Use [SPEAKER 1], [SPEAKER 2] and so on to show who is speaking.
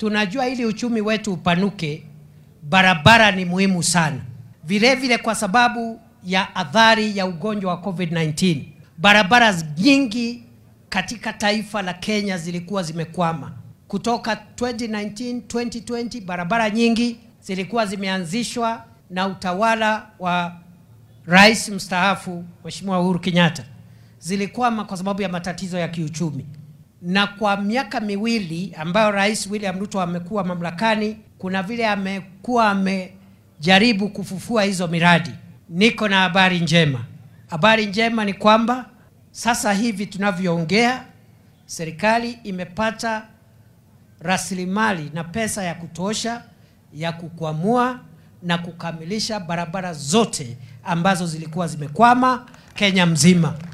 [SPEAKER 1] Tunajua ili uchumi wetu upanuke, barabara ni muhimu sana. Vile vile kwa sababu ya athari ya ugonjwa wa COVID-19, barabara nyingi katika taifa la Kenya zilikuwa zimekwama. Kutoka 2019 2020, barabara nyingi zilikuwa zimeanzishwa na utawala wa Rais mstaafu Mheshimiwa Uhuru Kenyatta, zilikwama kwa sababu ya matatizo ya kiuchumi. Na kwa miaka miwili ambayo Rais William Ruto amekuwa mamlakani, kuna vile amekuwa amejaribu kufufua hizo miradi. Niko na habari njema. Habari njema ni kwamba sasa hivi tunavyoongea, serikali imepata rasilimali na pesa ya kutosha ya kukwamua na kukamilisha barabara zote ambazo zilikuwa zimekwama Kenya mzima.